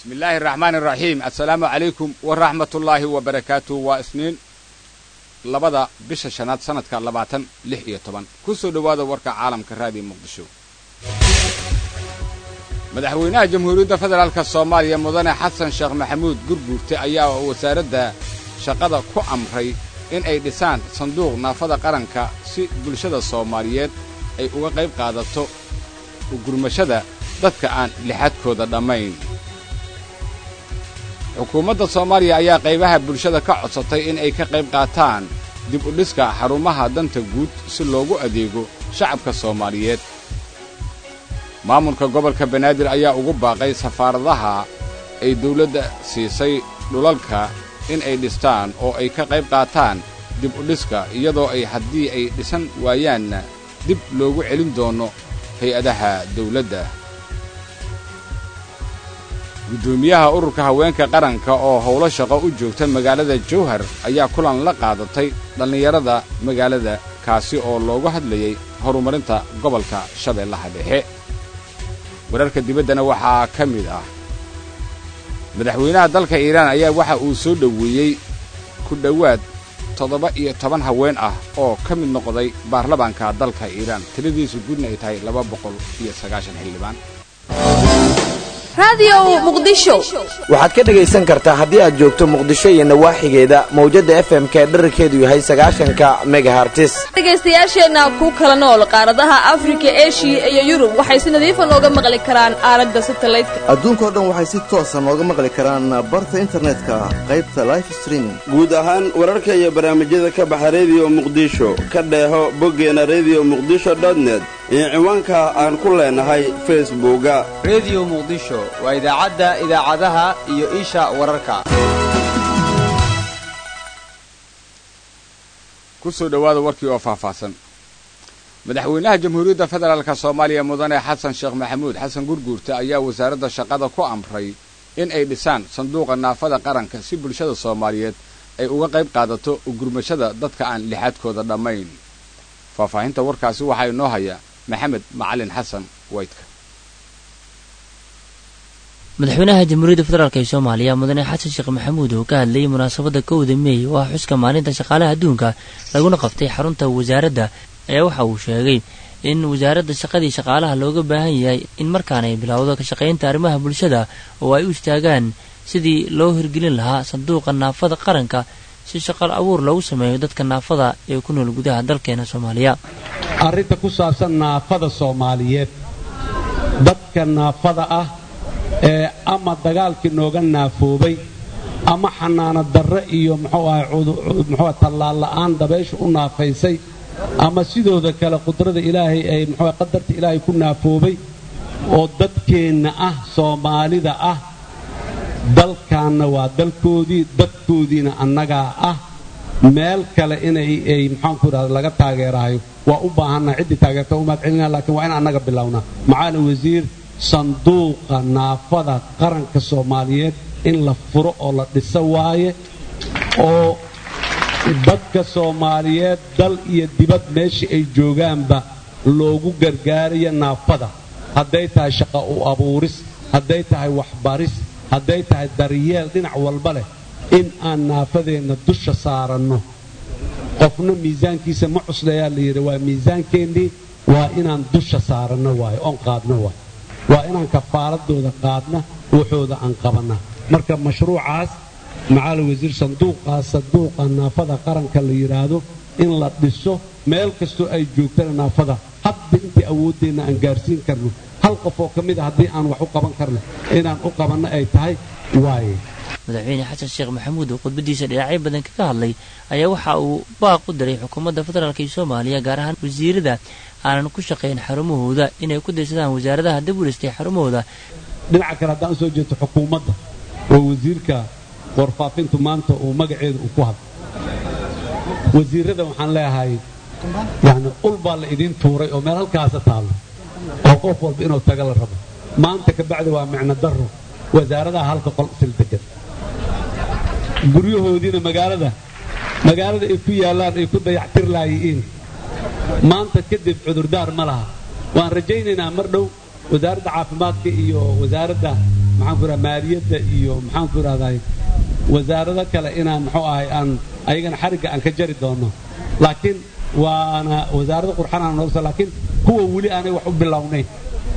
bismillaahi araxmaani araxiim assalaamu calaykum waraxmatullaahi wabarakaatu waa isniin labada bisha shanaad sannadka labaatan lix iyo toban ku soo dhowaada warka caalamka raadiyo muqdisho madaxweynaha jamhuuriyadda federaalk soomaaliya mudane xasan sheekh maxamuud gurguurte ayaa wasaaradda shaqada ku amray in ay dhisaan sanduuq naafada qaranka si bulshada soomaaliyeed ay uga qayb qaadato ugurmashada dadka aan lixadkooda dhammayn xukuumadda soomaaliya ayaa qaybaha bulshada ka codsatay in ay ka qayb qaataan dib u dhiska xarumaha danta guud si loogu adeego shacabka soomaaliyeed maamulka gobolka banaadir ayaa ugu baaqay safaaradaha ay dawladda siisay dhulalka in ay dhistaan oo ay ka qayb qaataan dib u dhiska iyadoo ay haddii ay dhisan waayaanna dib loogu celin doono hay-adaha dawladda guddoomiyaha ururka haweenka qaranka oo howlo shaqo u joogta magaalada jowhar ayaa kulan la qaadatay dhallinyarada magaalada kaasi oo loogu hadlayay horumarinta gobolka shabeellaha dhexe wararka dibaddana waxaa ka mid ah madaxweynaha dalka iiraan ayaa waxa uu soo dhoweeyey ku dhowaad toddoba iyo toban haween ah oo ka mid noqday baarlamaanka dalka iiraan tiradiisu guudna ay tahay laba boqol iyo sagaashan xildhibaan waxaad ka dhegaysan kartaa haddii aad joogto muqdisho iyo nawaaxigeeda mawjadda fm-ka ee dherarkeedu yahay sagaashanka megahartis dhegaystayaasheenna ku kala nool qaaradaha afrika eshiya iyo yurub waxay si nadiifa nooga maqli karaan aalada satalaydka adduunkao dhan waxay si toosa nooga maqli karaan barta internetka qaybta life streaming guud ahaan wararka iyo barnaamijyada ka baxa rediyo muqdisho ka dheeho boggeena rediyo muqdisho dotnet iyo ciwaanka aan ku leenahay facebooka rediyo muqdisho waa idaacadda idaacadaha iyo isha wararka ku soo dhowaada warkii oo faahfaahsan madaxweynaha jamhuuriyadda federaalk soomaaliya mudane xasan sheekh maxamuud xasan gurguurte ayaa wasaaradda shaqada ku amray in ay dhisaan sanduuqa naafada qaranka si bulshada soomaaliyeed ay uga qayb qaadato ugurmashada dadka aan lixaadkooda dhammayn faahfaahinta warkaasi waxaa inoo haya maxamed macalin xasan waydka madaxweynaha jamhuuriyadda federaalk ee soomaaliya mudane xasan sheekh maxamuud oo ka hadlayay munaasabadda kowda meey oo ah xuska maalinta shaqaalaha adduunka laguna qabtay xarunta wasaaradda ayaa waxa uu sheegay in wasaaradda shaqadii shaqaalaha looga baahan yahay in markaan ay bilowdo ka shaqaynta arrimaha bulshada oo ay u istaagaan sidii loo hirgelin lahaa sanduuqa naafada qaranka si shaqal abuur loogu sameeyo dadka naafada ee ku nool gudaha dalkeena soomaaliya arrinta ku saabsan naafada soomaaliyeed dadka naafada ah ee ama dagaalkii nooga naafoobay ama xanaano darre iyo muxuu ahay muxuu tallaal la'aan dabaysha u naafaysay ama sidooda kale qudrada ilaahay ay muxuu qadarta ilaahay ku naafoobay oo dadkeenna ah soomaalida ah dalkaanna waa dalkoodii dadkoodiina annagaa ah meel kale inay ay maxaanku idhahda laga taageerahayo waa u baahannaha ciddii taageerta umaad celinaa laakiin waa in annaga bilownaa macaali wasiir sanduuqa naafada qaranka soomaaliyeed in la furo oo la dhiso waaye oo dadka soomaaliyeed dal iyo dibad meeshii ay joogaanba loogu gargaarayo naafada hadday tahay shaqa u abuuris hadday tahay waxbaris hadday tahay daryeel dhinac walba leh in aan naafadeenna dusha saaranno qofna miisaankiisa ma cuslayaa la yidhi waa miisaankeennii waa inaan dusha saaranno waayo oon qaadno waayo waa inaan kafaaradooda qaadna waxooda aan qabanna marka mashruucaas macaali wasiir sanduuqaas sanduuqa naafada qaranka la yidhaahdo in la dhiso meel kastoo ay joogtana naafada hadda intii awooddeenna aan gaarsiin karno hal qof oo ka mid a haddii aan wax u qaban karno inaan u qabanno ay tahay waaye madaxweyne xasan sheekh maxamuud oo khudbadiisa dhinacyo badan kaga hadlay ayaa waxa uu baaq u diray xukuumadda federaalk ee soomaaliya gaar ahaan wasiirada aanan ku shaqayn xarumahooda inay ku daysadaan wasaaradaha dib u dhistay xarumahooda dhinaca kale haddaan usoo jeeto xukuumadda oo wasiirka warfaafintu maanta uu magaceeda uu ku hadlo wasiirada waxaan leeyahay yani ul baa la idiin tuuray oo meel halkaasa taallo oo qof walba inuu taga la rabo maanta ka bacdi waa micno darro wasaaradaha halka qol sil degan guryahoodiina magaalada magaalada ay ku yaallaan ay ku dayactir laayi'iin maanta kadib cudurdaar ma laha waan rajaynaynaa mar dhow wasaaradda caafimaadka iyo wasaaradda maxaan ku idhaha maaliyadda iyo maxaan ku idhahday wasaarado kale inaan muxuu ahay aan ayagana xarigga aan ka jari doono laakiin waana wasaarada qurxanaan noogsa laakiin kuwa weli aanay wax u bilownayn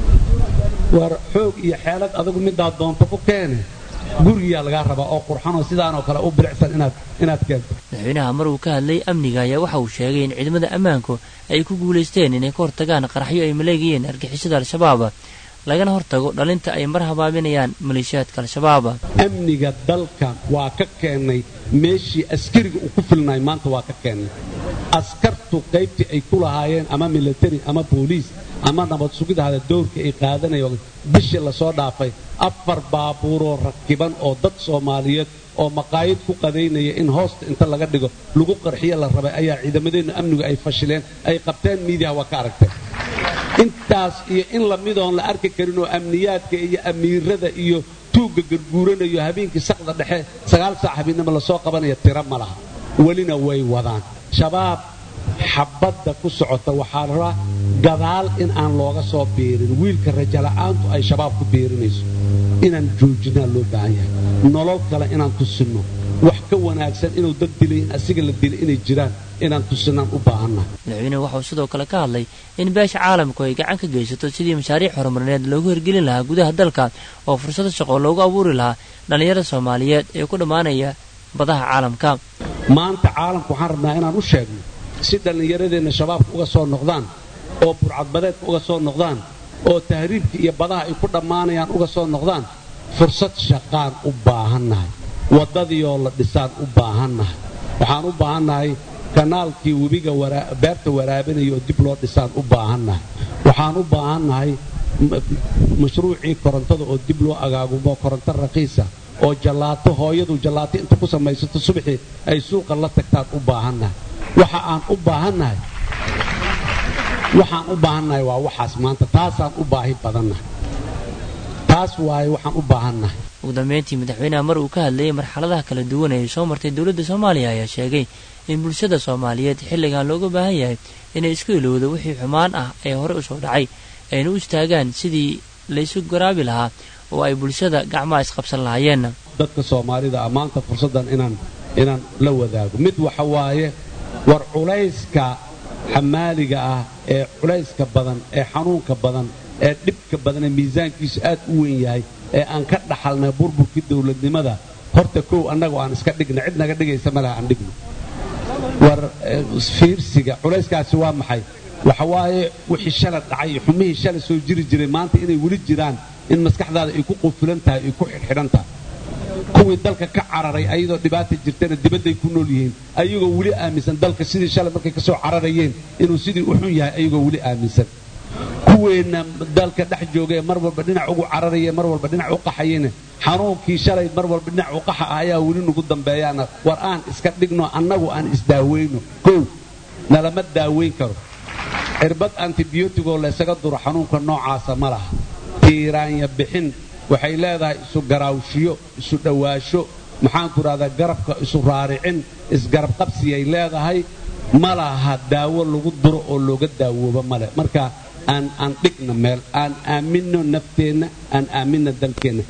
war xoog iyo xeelad adagu midaad doonto ku keene gurigiyaa lagaa rabaa oo qurxanoo sidaanoo kale u bilicsan inaad inaad keento madaxweynaha mar uu ka hadlay amniga ayaa waxa uu sheegay in ciidamada ammaanku ay ku guulaysteen inay ka hortagaan qaraxyo ay maleegayeen argixisada al-shabaab lagana hortago dhalinta ay mar habaaminayaan maleeshiyaadka al-shabaab amniga dalka waa ka keennay meeshii askariga uu ku filnaay maanta waa ka keennay askartu qaybtii ay ku lahaayeen ama militari ama booliis ama nabad sugidahada dowrka ay qaadanayo bishii lasoo dhaafay afar baabuuroo rakiban oo dad soomaaliyeed oo maqaayad ku qadaynaya in hoosta inta laga dhigo lagu qarxiyo la rabay ayaa ciidamadeennu amnigu ay fashileen ay qabteen miidiyaha waa ka aragteen intaas iyo in lamidoon la arki karin oo amniyaadka iyo amiirada iyo tuugga garguuranayo habeenkii saqda dhexe sagaal saac habeennimo lasoo qabanaya tiro ma laha welina way wadaan shabaab xabadda ku socota waxaa la rabaa gadaal in aan looga soo biirin wiilka rajala'aantu ay shabaab ku biirinayso inaan joojinaa loo baahan yahay nolol kale inaan tusinno wax ka wanaagsan inuu dad dilay in asiga la dilay inay jiraan inaan tusinaan u baahannahay madaxweynuhu waxauu sidoo kale ka hadlay in beesha caalamku ay gacan ka geysato sidii mashaariic horumarineed loogu hirgelin lahaa gudaha dalka oo fursado shaqo loogu abuuri lahaa dhallinyarada soomaaliyeed ee ku dhammaanaya badaha caalamka maanta caalamku waxaan rabnaa inaan u sheegno si dhallinyaradeenna shabaabka uga soo noqdaan oo burcadbadeedka uga soo noqdaan oo tahriibka iyo badaha ay ku dhammaanayaan uga soo noqdaan fursad shaqaan u baahannahay waddadiioo la dhisaan u baahannahay waxaan u baahannahay kanaalkii webiga beerta waraabinaya oo dib loo dhisaan u baahannahay waxaan u baahannahay mashruucii korontada oo dib loo agaagumo koronto raqiisa oo jallaato hooyadu jallaato inta ku samaysato subaxii ay suuqa la tagtaan u baahannahay waxa aan u baahannahay waxaan u baahannahay waa waxaas maanta taasaan u baahi badannahay taas waaye waxaan u baahannahay ugu dambeyntii madaxweynaha mar uu ka hadlayay marxaladaha kala duwan ee soo martay dowladda soomaaliya ayaa sheegay in bulshada soomaaliyeed xilligan looga baahan yahay inay isku ilowdo wixii xumaan ah ee hore u soo dhacay ayna u istaagaan sidii laysu garaabi lahaa oo ay bulshada gacmaha isqabsan lahaayeen dadka soomaalida ah maanta fursaddan inaan inaan la wadaago mid waxa waaye war culayska xamaaliga ah ee culayska badan ee xanuunka badan ee dhibka badan ee miisaankiisu aad u weyn yahay ee aan ka dhaxalnay burburkii dowladnimada horta kow annagu aan iska dhigna cid naga dhigaysa malaha aan dhigno war fiirsiga culayskaasi waa maxay waxa waaye wixii shala dhacay xumihii shala soo jiri jiray maanta inay weli jiraan in maskaxdaada ay ku qufulan tahay ay ku xidhxidhan tahay kuwii dalka ka cararay ayadoo dhibaata jirtana dibadday ku nool yihiin ayagoo weli aaminsan dalka sidii shalay markay ka soo cararayeen inuu sidii u xun yahay ayagoo weli aaminsan kuweenna dalka dhex joogee mar walba dhinac ugu cararaye mar walba dhinac u qaxayena xanuunkii shalay mar walba dhinac u qaxa ah ayaa weli nagu dambeeyaana war aan iska dhigno annagu aan isdaaweyno kow nalama daaweyn karo cirbad antibiyootigoo laysaga duro xanuunka noocaasa ma laha tiiraanya bixin waxay leedahay isu garaawshiyo isu dhowaasho maxaanku idhahdaa garabka isu raaricin isgarab qabsiyay leedahay ma laha daawo lagu duro oo looga daawooba male marka aan aan dhigna meel aan aaminno nafteenna aan aaminna dalkeenna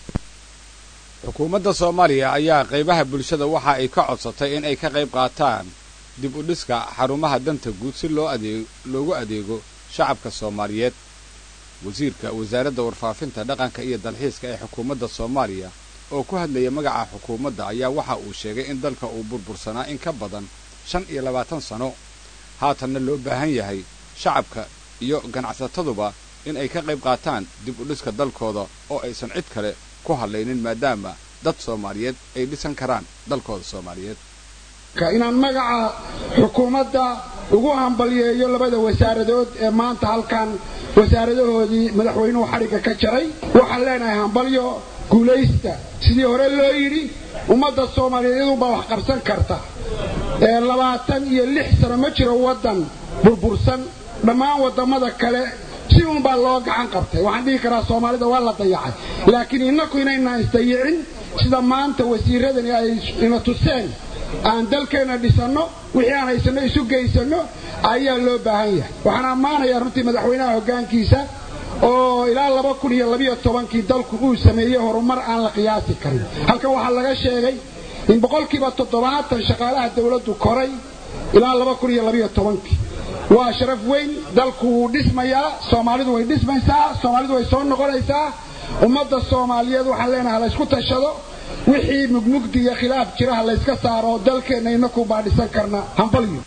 xukuumadda soomaaliya ayaa qaybaha bulshada waxa ay ka codsatay in ay ka qayb qaataan dib u dhiska xarumaha danta guud si loo adeeg loogu adeego shacabka soomaaliyeed wasiirka wasaaradda warfaafinta dhaqanka iyo dalxiiska ee xukuumadda soomaaliya oo ku hadlaya magaca xukuumadda ayaa waxa uu sheegay in dalka uu burbursanaa in ka badan shan iyo labaatan sano haatanna loo baahan yahay shacabka iyo ganacsataduba in ay ka qayb qaataan dib u dhiska dalkooda oo aysan cid kale ku hadlaynin maadaama dad soomaaliyeed ay dhisan karaan dalkooda soomaaliyeed inaan magaca xukuumadda ugu hambalyeeyo labada wasaaradood ee maanta halkan wasaaradahoodii madaxweynuhu xadhigga ka jaray waxaan leenahay hambalyo guulaysta sidii hore loo yidhi ummadda soomaaliyeed iyadunbaa wax qabsan karta ee labaatan iyo lix sano ma jiro waddan burbursan dhammaan waddamada kale si uunbaa loo gacan qabtay waxaan dhihi karaa soomaalida waa la dayacay laakiin innaku inaynaan isdayicin sida maanta wasiiradani ay ina tuseen aan dalkeenna dhisanno wixii aan haysanno isu geysanno ayaa loo baahan yahay waxaan ammaanayaa runtii madaxweynaha hoggaankiisa oo ilaa laba kun iyo labiyo tobankii dalku uu sameeyey horumar aan la qiyaasi karin halkan waxaa laga sheegay in boqolkiiba toddobaatan shaqaalaha dawladdu koray ilaa laba kun iyo labiyo tobankii waa sharaf weyn dalku wuu dhismayaa soomaalidu way dhismaysaa soomaalidu way soo noqonaysaa ummadda soomaaliyeed waxaan leenahay laysku tashado wixii mugmugdi iyo khilaaf jiraha layska saaro dalkeenna inaku baa dhisan karna hambalyo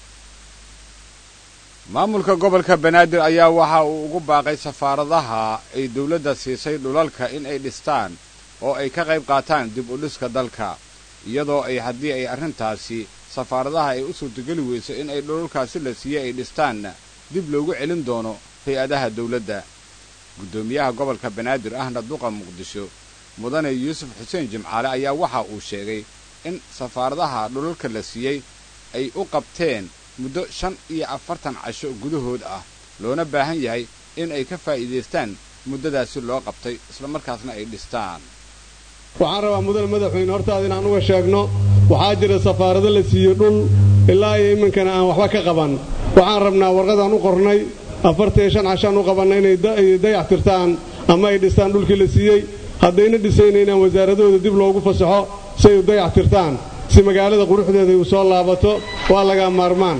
maamulka gobolka banaadir ayaa waxa uu ugu baaqay safaaradaha ay dawladda siisay dhulalka in ay dhistaan oo ay ka qayb qaataan dib u dhiska dalka iyadoo ay haddii ay arrintaasi safaaradaha ay u suurtogeli weyso in ay dhulalkaasi la siiyey ay dhistaanna dib loogu celin doono hay-adaha dawladda guddoomiyaha gobolka banaadir ahna duqa muqdisho mudane yuusuf xuseen jimcaale ayaa waxa uu sheegay in safaaradaha dhulalka la siiyey ay u qabteen muddo shan iyo afartan casho gudahood ah loona baahan yahay in ay ka faa'iidaystaan muddadaasi loo qabtay islamarkaasna ay dhistaan waxaan rabaa mudane madaxweyne hortaada inaan uga sheegno waxaa jira safaarado la siiyo dhul ilaa iyo iminkana aan waxba ka qaban waxaan rabnaa warqadaan u qornay afartan iyo shan cashaan u qabanna inay dayax tirtaan ama ay dhistaan dhulkii la siiyey haddayna dhisayna inaan wasaaradahooda dib loogu fasaxo si ay u dayax tirtaan si magaalada quruxdeeda u soo laabato waa laga maarmaan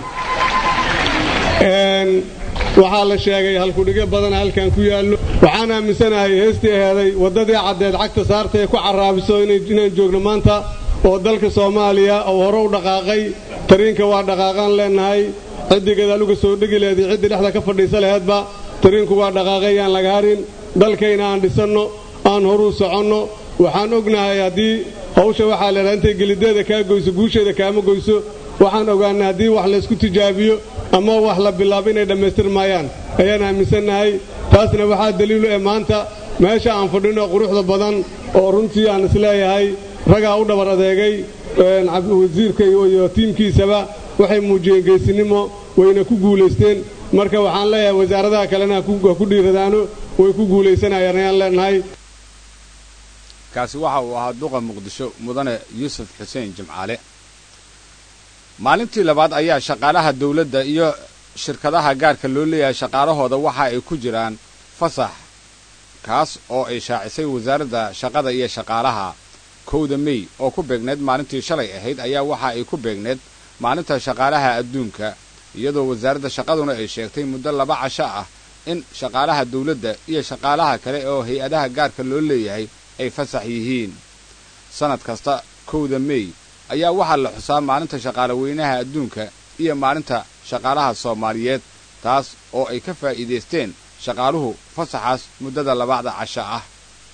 waxaa la sheegay halkudhigyo badana halkan ku yaallo waxaan aaminsanahay heestii aheeday waddadii caddeed cagta saarta ee ku carraabiso inaan joogno maanta oo dalka soomaaliya oo hore u dhaqaaqay tariinka waa dhaqaaqaan leennahay ciddii gadaal uga soo dhegi leheed ciddii dhexda ka fadhiisa laheedba tariinku waa dhaqaaqay aan laga harin dalkayna aan dhisanno aan horuu soconno waxaan ognahay haddii hawsha waxaa leedahay intay gelideeda kaa goyso guusheeda kaama goyso waxaan ogaanay haddii wax laysku tijaabiyo ama wax la bilaabo inay dhammaystir maayaan ayaan aaminsannahay taasna waxaa daliilu ee maanta meesha aan fadhino quruxda badan oo runtii aan isleeyahay ragaa u dhabar adeegay wasiirka iyo tiimkiisaba waxay muujiyeen geesinimo wayna ku guulaysteen marka waxaan leeyahay wasaaradaha kalena ha ku dhiiradaano way ku guulaysanayaan ayaan leenahay kaasi waxa uu ahaa duqa muqdisho mudane yuusuf xuseen jimcaale maalintii labaad ayaa shaqaalaha dawladda iyo shirkadaha gaarka loo leeyahay shaqaalahooda waxa ay ku jiraan fasax kaas oo ay shaacisay wasaaradda shaqada iyo shaqaalaha kowda mey oo ku beegneed maalintii shalay ahayd ayaa waxa ay ku beegneed maalinta shaqaalaha adduunka iyadoo wasaaradda shaqaduna ay sheegtay muddo laba casho ah in shaqaalaha dawladda iyo shaqaalaha kale oo hay-adaha gaarka loo leeyahay ay fasax yihiin sannad kasta kowda mey ayaa waxaa la xusaa maalinta shaqaale weynaha adduunka iyo maalinta shaqaalaha soomaaliyeed taas oo ay ka faa'iidaysteen shaqaaluhu fasaxaas muddada labacda casho ah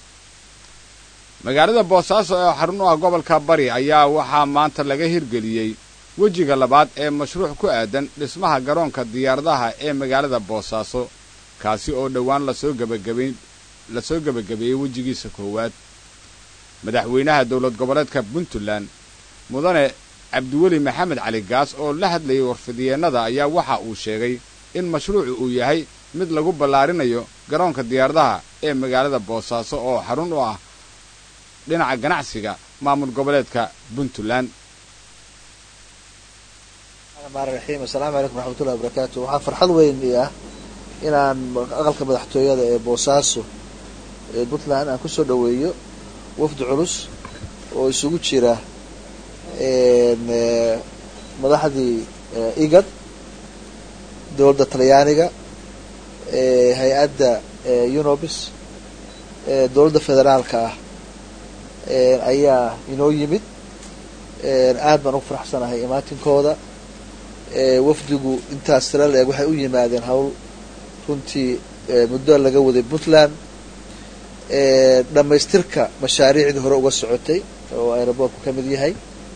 magaalada boosaaso ee xarun u ah gobolka bari ayaa waxaa maanta laga hirgeliyey wejiga labaad ee mashruuc ku aadan dhismaha garoonka diyaaradaha ee magaalada boosaaso kaasi oo dhowaan lasoo gebagabayn lasoo gebagabeeyey wejigiisa koowaad madaxweynaha dowlad goboleedka puntland mudane cabdiweli maxamed cali gaas oo la hadlayay warfidyeenada ayaa waxa uu sheegay in mashruucu uu yahay mid lagu ballaarinayo garoonka diyaaradaha ee magaalada boosaaso oo xarun u ah dhinaca ganacsiga maamul goboleedka puntland raxiim assalaamu calaykum raxmatullahi wabarakaatu waxaa farxad weyn ii ah inaan aqalka madaxtooyada ee boosaaso ee puntland aan ku soo dhoweeyo wafdi culus oo isugu jira madaxdii igad dowladda talyaaniga hay-adda unobis dowladda federaalka ah ayaa inoo yimid aad baan ugu faraxsanahay imaatinkooda wafdigu intaas tira la-eg waxay u yimaadeen hawl runtii muddo laga waday puntland dhammaystirka mashaariicdii hore uga socotay oo aeroboortku ka mid yahay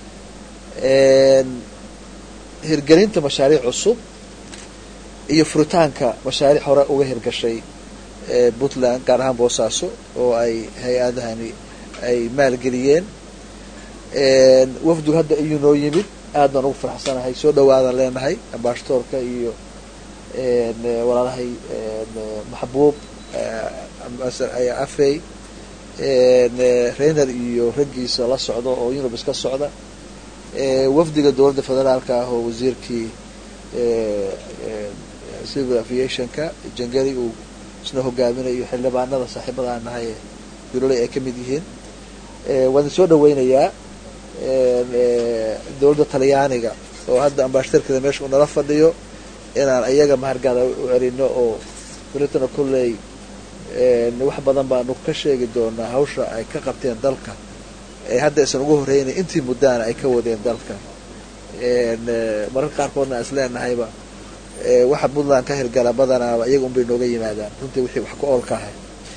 hirgelinta mashaariic cusub iyo furitaanka mashaariic hore uga hirgashay puntland gaar ahaan boosaaso oo ay hay-adahani ay maalgeliyeen wafdigu hadda iyuu noo yimid aad baan ugu faraxsanahay soo dhawaadaan leenahay ambaashatoorka iyo walaalahay maxbuub afey reiner iyo raggiisa la socdo oo unibis ka socda wafdiga dowladda federaalka ah oo wasiirkii civil aviationka jangari uu isna hogaaminayo xildhibaanada saaxiibada aan nahay ee duloley ay ka mid yihiin waan soo dhaweynayaa dowladda talyaaniga oo hadda ambaashtarkeeda meesha uu nala fadhiyo inaan iyaga mahargaada u celino oo dowladdana kolley wax badan baanu ka sheegi doonaa hawsha ay ka qabteen dalka ee hadda aysan ugu horreynay intii muddaana ay ka wadeen dalka mararka qaarkoodna aan is leenahayba waxa puntland ka hirgala badanaaba iyaga unbay nooga yimaadaan runtii wixii wax ku oolka ahay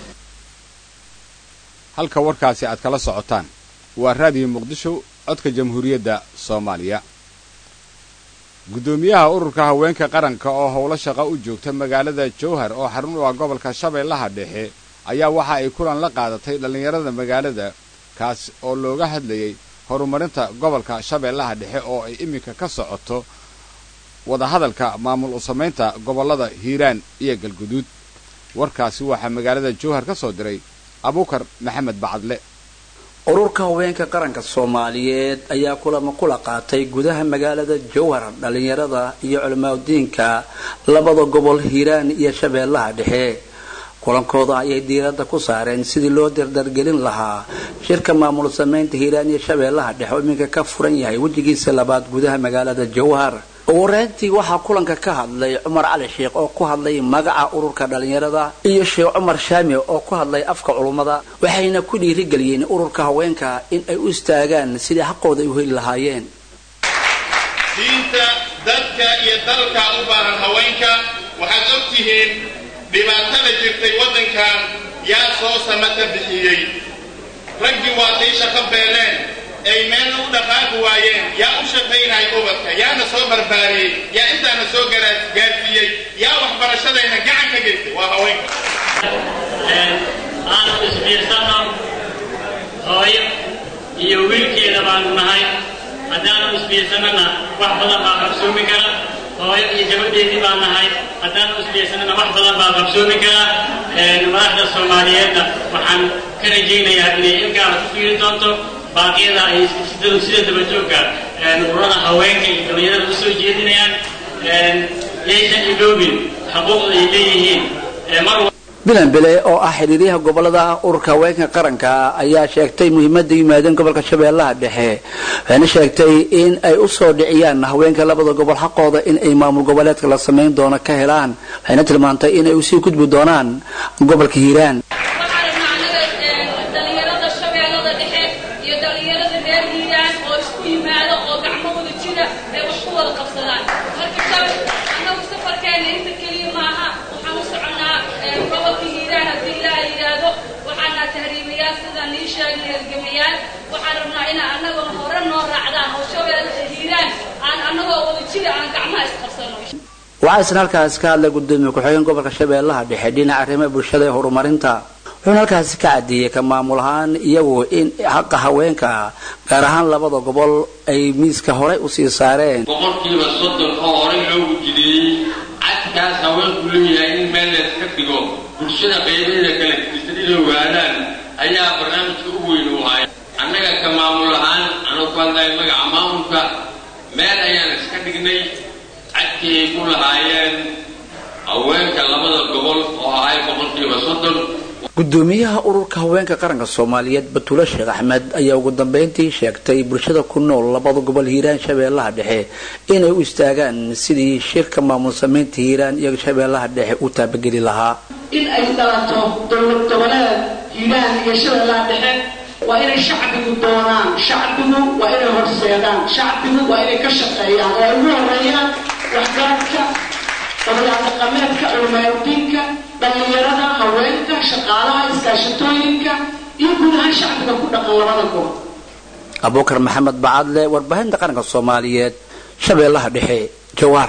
halka warkaasi aad kala socotaan waa raadiyo muqdisho codka jamhuuriyadda soomaaliya guddoomiyaha ururka haweenka qaranka oo howlo shaqo u joogta magaalada jowhar oo xarun u ah gobolka shabeellaha dhexe ayaa waxa ay kulan la qaadatay dhallinyarada magaalada kaas oo looga hadlayay horumarinta gobolka shabeellaha dhexe oo ay iminka ka socoto wadahadalka maamul u samaynta gobollada hiiraan iyo galguduud warkaasi waxaa magaalada jowhar ka soo diray abuukar maxamed bacadle ururka haweenka qaranka soomaaliyeed ayaa kulamo kula qaatay gudaha magaalada jowhar dhallinyarada iyo culimaadudiinka labada gobol hiiraan iyo shabeellaha dhexe kulankooda ayay diiradda ku saareen sidii loo dardargelin lahaa shirka maamul samaynta hiiraan iyo shabeellaha dhexe oo iminka ka furan yahay wejigiisa labaad gudaha magaalada jowhar ugu horeyntii waxaa kulanka ka hadlay cumar cali sheekh oo ku hadlay magaca ururka dhallinyarada iyo sheekh cumar shaami oo ku hadlay afka culummada waxayna ku dhiirigeliyeen ururka haweenka in ay u istaagaan sidii xaqooda ay u heli lahaayeen diinta dadka iyo dalka u baahan haweenka waxaad og tihiin dhibaatada jirtay waddankan yaa soo samata bixiyey raggii waadaysha ka beeleen ay meelna u dhaqaaqi waayeen yaa u shaqaynaya ubadka yaana soo barbaariyey yaa intaana soo gaarsiiyey yaa waxbarashadayna gacan ka geystay waa haweenka aanu isbiirsano hooyo iyo wiilkeeda baanu nahay haddaanu isbiirsanana wax badan baa qabsoomi kara hooyo iyo gabadheedii baan nahay haddaanu isbiirsanana wax badan baa qabsoomi kara madaxda soomaaliyeedna waxaan ka rajaynayaa inay ilgaara ku fiiri doonto baaqyada ay sida dabajoogka ururada haweenka iyo dhallinyarada usoo jeedinayaan yaysan iloobin xuquuqda ay leeyihiin mar bilan bile oo ah xiriiryaha gobolada ururka haweenka qaranka ayaa sheegtay muhiimada yimaadeen gobolka shabeellaha dhexe waxayna sheegtay in ay usoo dhiciyaan haweenka labada gobol xaqooda in ay maamul goboleedka la samayn doono ka helaan waxayna tilmaantay in ay usii gudbi doonaan gobolka hiiraan waxaa isna halkaasi ka hadlay gudoomiye ku-xigeen gobolka shabeellaha dhexe dhinaca arrimaha bulshada ee horumarinta wuxuuna halkaasi ka caddeeyey ka maamul ahaan iyagu in xaqa haweenka gaar ahaan labada gobol ay miiska horey usii saareen boqolkiiba soddon oo horey loogu jideeyey cadkaas haweenku leeyahay in meel layska dhigo bulshada qaybaheeda kala gedisan inay waadaan ayaa barnaamijka u weyn u ahay annaga ka maamul ahaan anuu ku hadlaya magaca maamulka meel ayaan iska dhignay cadkii ay ku lahaayeen haweenka labada gobol oo ahay boqolkiiba soddon gudoomiyaha ururka haweenka qaranka soomaaliyeed batuule sheekh axmed ayaa ugu dambeyntii sheegtay bulshada ku nool labada gobol hiiraan shabeellaha dhexe inay u istaagaan sidii shirka maamul samaynta hiiraan iyo shabeellaha dhexe u taabageli lahaa in ay dalato dowlad goboleed hiiraan iyo shabeellaha dhexe waa inay shacbigu doonaan shacbigu waa inay horseedaan shacbigu waa inay ka shaqeeyaan oo ay ugu horeeyaan waxgaradka odayaal dhaqameedka culamaadiinka dhallinyarada haweenka shaqaalaha iskaashatooyinka iyo guud ahaan shacbiga ku dhaqan labada gobol abuukar maxamed bacadle warbaahinta qaranka soomaaliyeed shabeellaha dhexe jawaar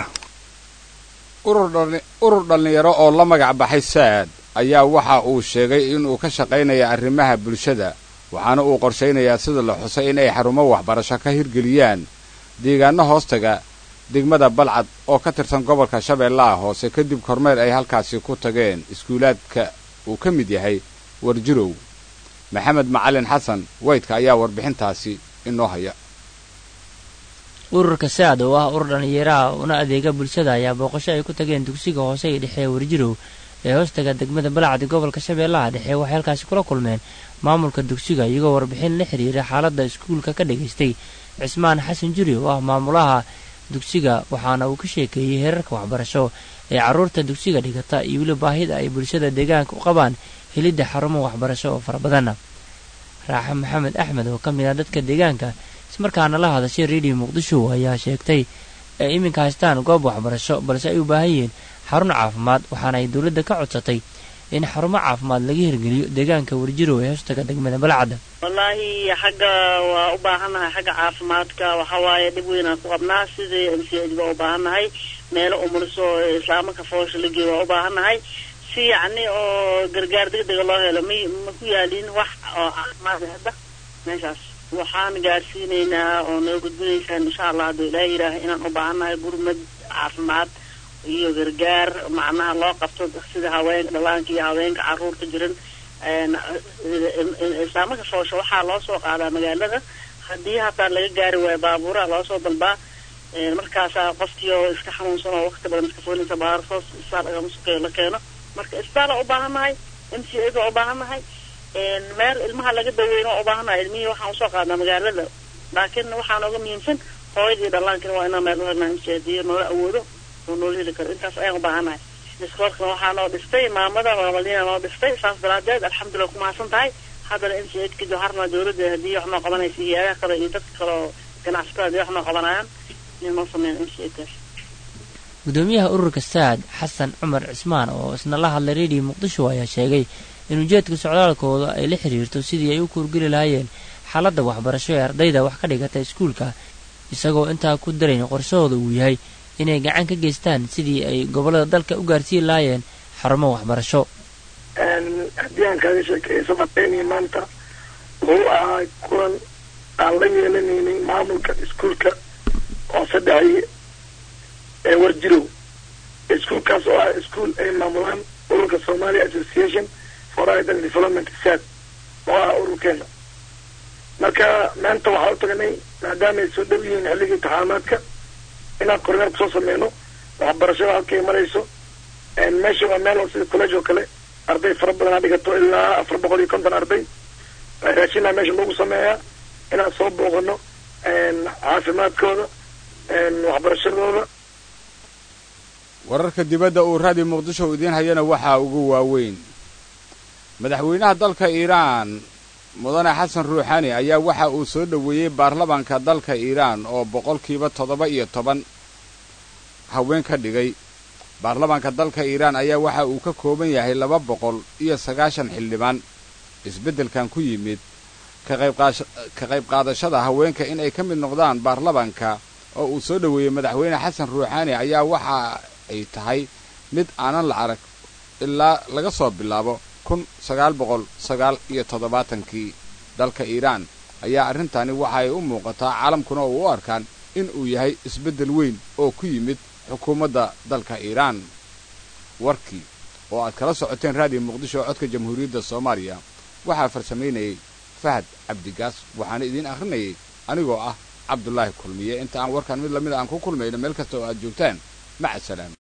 urur dhallinyaro oo la magac baxay saad ayaa waxa uu sheegay inuu ka shaqaynaya arrimaha bulshada waxaana uu qorshaynayaa sida la xusay in ay xarumo waxbarasho ka hirgeliyaan deegaano hoostaga degmada balcad oo ka tirsan gobolka shabeellaha hoose kadib kormeer ay halkaasi ku tageen iskuulaadka uu ka mid yahay warjirow maxamed macalin xasan weydka ayaa warbixintaasi inoo haya ururka saad oo ah urur dhallinyaraha una adeega bulshada ayaa booqasho ay ku tageen dugsiga hoose ee dhexe warjirow ee hoostaga degmada balacdi gobolka shabeellaha dhexe waxay halkaasi kula kulmeen maamulka dugsiga iyagoo warbixin la xiriira xaaladda iskuulka ka dhagaystay cismaan xasan juri oo ah maamulaha dugsiga waxaana uu ka sheekeeyey heerarka waxbarasho ee carruurta dugsiga dhigata iyo weli baahida ay bulshada deegaanka u qabaan helidda xarumo waxbarasho oo fara badanna raaxa maxamed axmed oo ka mid ah dadka deegaanka ismarkaana la hadashay redio muqdisho ayaa sheegtay ay iminka haystaan goob waxbarasho balse ay u baahan yihiin xarun caafimaad waxaana ay dowladda ka codsatay in xarumo caafimaad laga hirgeliyo deegaanka warjirow ee hoostaga degmada balacadda wallaahi xagga waa u baahannahay xagga caafimaadka waxa waaye dhib weynaan ku qabnaa sidii m c h baa u baahannahay meelo umuliso islaamaka foosha la geeyo waa u baahannahay si yacni oo gargaar degdega loo helo may ma ku yaalin wax oo caafimaad hadda meeshaas waxaan gaarsiinaynaa oo noo gudbinaysaan insha allah hadduu ilaaha yidhaaha inaan u baahannahay gurmad caafimaad iyo gargaar macnaha loo qabto sida haweenka dhallaanka iyo haweenka carruurta jiran islaamaka foosha waxaa loo soo qaadaa magaalada haddii hataa laga gaari waayo baabuuraha loo soo dalbaa markaasaa qofkii oo iska xanuunsan oo waqti badan iska foolinsa baarsoos isbitaal lagama sukeeyo la keeno marka isbitaala u baahannahay m c a baa u baahannahay meel ilmaha laga daweyno waa u baahannahay ilmihii waxaan usoo qaadnaa magaalada laakiin waxaa nooga muhiimsan hooyadii dhallaankina waa inaan meel u helnaa m c hadii noola awoodo oo noola heli karo intaas ayaan u baahannahay iskoolkana waxaa noo dhistay maamada maamadiina noo dhistay saas daraadeed alxamdulilah ku mahadsan tahay haddana m c h ka joharna dawladda haddii wax noo qabanaysa hay-adaha kale iyo dadka kale oo ganacsatada hadii wax noo qabanayaan inay noo sameeyaan m c kaas gudoomiyaha ururka saad xasan cumar cismaan oo isna la hadlay redio muqdisho ayaa sheegay in ujeedka socdaalkooda ay la xiriirto sidii ay u kuurgeli lahaayeen xaaladda waxbarasho ee ardayda wax ka dhigata iskuulka isagoo intaa ku darayn qorshahooda uu yahay inay gacan ka geystaan sidii ay gobollada dalka u gaarsiin lahaayeen xarumo waxbarasho haddii aan kaaga sheekeeyo safarteynii maanta wuxuu ahaa kulan aan la yeelanaynin maamulka iskuulka oo saddexii ee warjirow iskuulkaas oo ah iskuol ay maamulaan ururka somalia association for idol development sad oo ah ururkeena marka maanta waxaa u tagnay maadaama ay soo dhow yihiin xilligii imtixaamaadka inaan korneer kusoo sameyno waxbarashada halkay marayso meesha waa meel oo sida college oo kale arday fara badan a dhigato ilaa afar boqol iyo konton arday raashinaa meesha lagu sameeyaa inaan soo booqano caafimaadkooda waxbarashadooda wararka dibadda uu raadi muqdisho idiin hayana waxaa ugu waaweyn madaxweynaha dalka iiraan mudane xasan ruuxani ayaa waxa uu soo dhoweeyey baarlamaanka dalka iiraan oo boqolkiiba toddoba iyo toban haween ka dhigay baarlamaanka dalka iiraan ayaa waxa uu ka kooban yahay laba boqol iyo sagaashan xildhibaan isbeddelkan ku yimid ka qayb qaadashada haweenka in ay ka mid noqdaan baarlamaanka oo uu soo dhoweeyey madaxweyne xasan ruuxaani ayaa waxa ay tahay mid aanan la arag ilaa laga soo bilaabo kun sagaal boqol sagaal iyo toddobaatankii dalka iiraan ayaa arrintani waxa ay u muuqataa caalamkuna oo u arkaan in uu yahay isbeddel weyn oo ku yimid xukuumadda dalka iiraan warkii oo aad kala socoteen raadiyo muqdisho codka jamhuuriyadda soomaaliya waxaa farsamaynayay fahad cabdigaas waxaana idiin akhrinayay anigoo ah cabdulaahi kulmiye inta aan warkaan mid lamid aan ku kulmayno meel kasta oo aad joogtaan maca salaam